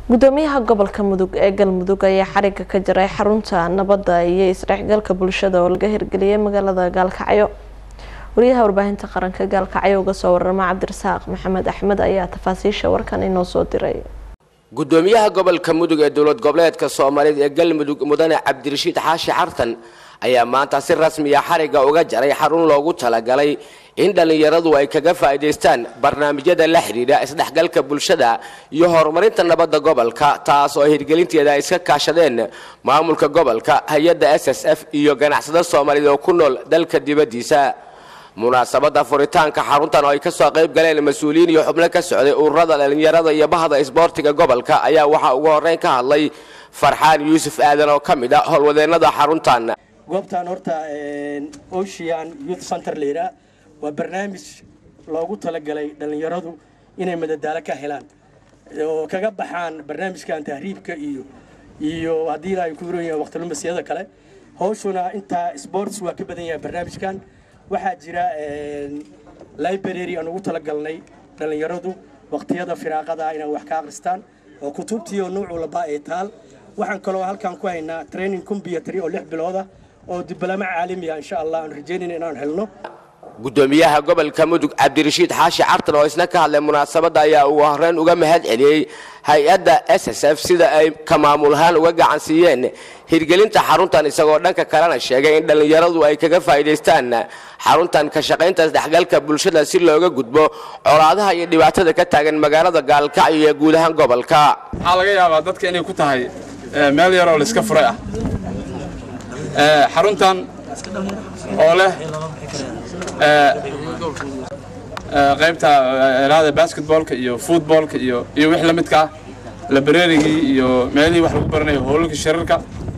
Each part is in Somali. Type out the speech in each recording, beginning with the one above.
gudoomiyaha gobolka mudug ee galmudug ayaa xariga ka jaray xarunta nabadda iyo isdhexgalka bulshada oo laga hirgeliyay magaalada gaalkacyo wariyaha warbaahinta qaranka gaalkacyo uga soo warama cabdirasaaq maxamed axmed ayaa tafaasiisha warkan inoo soo diray gudoomiyaha gobolka mudug ee dowlad goboleedka soomaaliyeed ee galmudug mudane cabdirashiid xaashi xartan ayaa maanta si rasmiya xariga uga jaray xarun loogu talagalay in dhallinyaradu ay kaga faa'iidaystaan barnaamijyada la xidhiidha isdhexgalka bulshada iyo horumarinta nabadda gobolka taas oo hirgelinteeda ay iska kaashadeen maamulka gobolka hay-adda s s f iyo ganacsada soomaaliyeed oo ku nool dalka dibaddiisa munaasabadda furitaanka xaruntan oo ay ka soo qayb galeen mas-uuliyiin iyo xubno ka socday ururada dhallinyarada iyo bahda isboortiga gobolka ayaa waxaa ugu horreyn ka hadlay farxaan yuusuf aadan oo ka mid ah howlwadeennada xaruntan goobtan horta ocean youth center layidhaah waa barnaamij loogu talagalay dhallinyaradu inay madadaalo ka helaan oo kaga baxaan barnaamijkan tahriibka iyo iyo haddii ay ku yiran yahay waqtilumasyada kale hawshuna intaa sports waa ka badan yahay barnaamijkan waxaa jira library aan ugu talagalnay dhallinyaradu waqtiyada firaaqada inay wax ka akhristaan oo kutubtii oo nuuc walba ay taal waxaan kaloo halkan ku haynaa training computer oo lix bilooda oo diblomo caalami ah insha allah aan rajeynayna inaan helno gudoomiyaha gobolka mudug cabdirashiid xaashi cartan oo isna ka hadlay munaasabadda ayaa ugu horreyn uga mahad celiyey hay-adda s s f sida ay ka maamul ahaan uga gacan siiyeen hirgelinta xaruntan isagoo dhanka kalena sheegay in dhallinyaradu ay kaga faa'iidaystaan xaruntan ka shaqaynta isdhexgalka bulshada si looga gudbo colaadaha iyo dhibaatada ka taagan magaalada gaalkacyo iyo guud ahaan gobolka waxaa laga yaabaa dadka inay ku tahay meel yaroo laiska furay ah xaruntan oo leh qaybta raada basketboolka iyo footboolka iyo iyo wix la midka ah labrerigii iyo meelihii wax lagu baranayo howlalka shirarka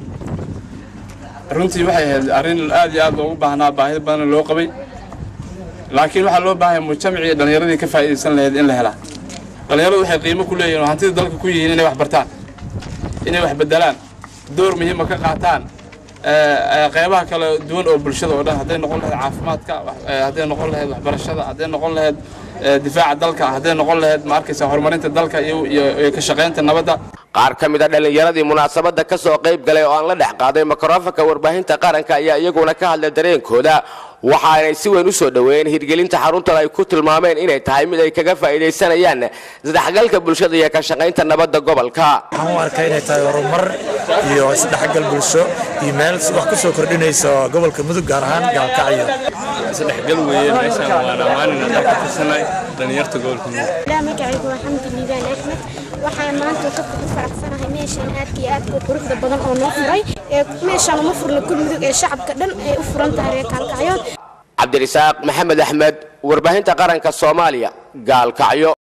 runtii waxay ahayd arrin aad iyo aad loogu baahnaa baahida badanna loo qabay laakiin waxaa loo baahaya mujtamacii dhallinyaradii ka faa'iidaysan lahayd in la helaa dhallinyaradu waxay qiimo ku leeyihin oo hantida dalka ku yihiin inay wax bartaan inay wax bedelaan door muhiima ka qaataan qeybaha kala duwan oo bulshada oo dhan hadday noqon lahayd caafimaadka hadday noqon lahayd waxbarashada hadday noqon lahayd difaaca dalka hadday noqon lahayd ma arkaysa horumarinta dalka iyo ka shaqaynta nabadda qaar ka mid a dhallinyaradii munaasabadda ka soo qayb galay oo aan la dhex qaaday mikrofonka warbaahinta qaranka ayaa iyaguna ka hadlay dareenkooda waxaanay si weyn u soo dhoweeyeen hirgelinta xaruntan ay ku tilmaameen inay tahay mid ay kaga faa'iidaysanayaan isdhexgalka bulshada iyo ka shaqaynta nabadda gobolka waxaan u arkaa inay tahay horumar iyo isdhexgal bulsho iyo meel wax ku soo kordhinayso gobolka mudug gaar ahaan gaalkacyo isdhexgal weeye meeshaan waa dhammaanina dalka tirsanay dhalinyarta gobolka mudug magacaygu waa xamdi liibaan axmed waxaan maanta ka ku faraxsanahay meeshaan aadka iyo aadka quruxda badan oo noo furay ee meeshaan uma furna kul mudug ee shacabka dhan ay u furan tahay reer gaalkacyood cabdirasaaq maxamed axmed warbaahinta qaranka soomaaliya gaalkacyo